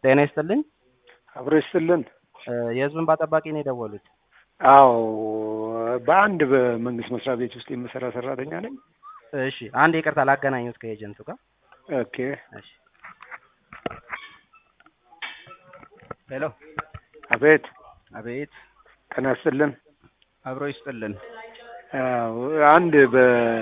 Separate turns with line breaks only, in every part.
ጤና ይስጥልኝ።
አብሮ ይስጥልን።
የህዝብ እንባ ጠባቂ ነው የደወሉት?
አዎ በአንድ በመንግስት መስሪያ ቤት ውስጥ የምሰራ ሰራተኛ ነኝ።
እሺ አንድ ይቅርታ ላገናኙት ከኤጀንቱ ጋር።
ኦኬ
እሺ ሄሎ።
አቤት
አቤት።
ጤና ይስጥልን።
አብሮ ይስጥልን።
አዎ አንድ በ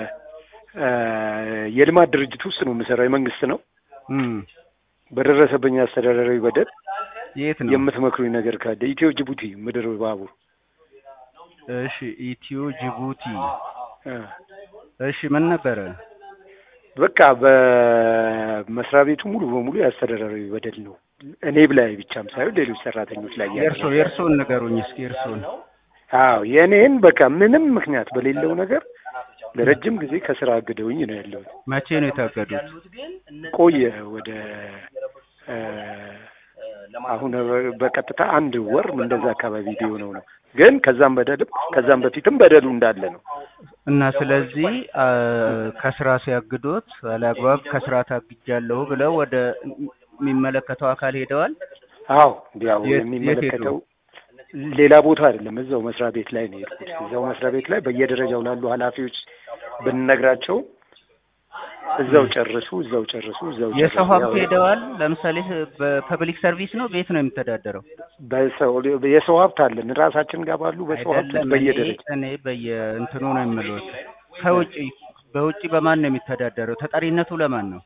የልማት ድርጅት ውስጥ ነው የምሰራው የመንግስት ነው።
እም
በደረሰብኝ አስተዳደራዊ በደል
የት ነው?
የምትመክሩኝ ነገር ካለ ኢትዮ ጅቡቲ ምድር ባቡር
እሺ ኢትዮ ጅቡቲ።
እ
እሺ ምን ነበረ?
በቃ በመስሪያ ቤቱ ሙሉ በሙሉ የአስተዳደራዊ በደል ነው። እኔ ላይ ብቻም ሳይሆን ሌሎች ሰራተኞች ላይ ያለ
የእርሶ የእርሶን ንገሩኝ እስኪ የእርሶን።
አዎ የእኔን በቃ ምንም ምክንያት በሌለው ነገር ለረጅም ጊዜ ከስራ አግደውኝ ነው ያለሁት።
መቼ ነው የታገዱት?
ቆየ ወደ እ አሁን በቀጥታ አንድ ወር እንደዛ አካባቢ ቢሆነው ነው። ግን ከዛም በደልም ከዛም በፊትም በደሉ እንዳለ ነው።
እና ስለዚህ አ፣ ከስራ ሲያግዶት አላግባብ ከስራ ታግጃለሁ ብለው ወደ የሚመለከተው አካል ሄደዋል።
አዎ ያው
የት- የት
የሚመለከተው ሌላ ቦታ አይደለም፣ እዛው መስሪያ ቤት ላይ ነው የሄድኩት። እዛው መስሪያ ቤት ላይ በየደረጃው ላሉ ኃላፊዎች ብንነግራቸው እዛው ጨርሱ፣ እዛው ጨርሱ፣ እዛው ጨርሱ።
የሰው ሀብት
ያው
ሄደዋል። ለምሳሌ በፐብሊክ ሰርቪስ ነው ቤት ነው የሚተዳደረው?
በሰው የሰው ሀብት አለን ራሳችን ጋር ባሉ በሰው ሀብት
አይደለም
በየደረጃ
እኔ እኔ በየእንትኑ ነው የምልዎት። ከውጭ በውጭ በማን ነው የሚተዳደረው? ተጠሪነቱ ለማን ነው?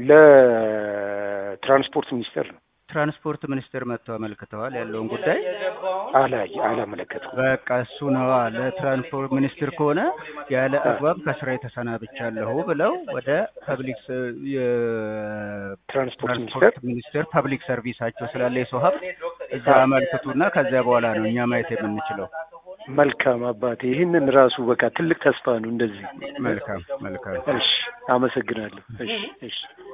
ለትራንስፖርት ሚኒስቴር ነው።
ትራንስፖርት ሚኒስቴር መጥተው አመልክተዋል ያለውን ጉዳይ።
አላይ አላመለከትኩም።
በቃ እሱ ነዋ። ለትራንስፖርት ሚኒስትር ከሆነ ያለ አግባብ ከስራ የተሰናብቻለሁ ብለው ወደ ፐብሊክ ስ-
ትራንስፖርት ሚኒስቴር
የትራንስፖርት ሚኒስቴር ፐብሊክ ሰርቪሳቸው ስላለ የሰው ሀብት እዛ አመልክቱና ከዚያ በኋላ ነው እኛ ማየት የምንችለው።
መልካም አባቴ፣ ይህንን ራሱ በቃ ትልቅ ተስፋ ነው። እንደዚህ
መልካም መልካም።
እሺ፣ አመሰግናለሁ። እሺ፣ እሺ።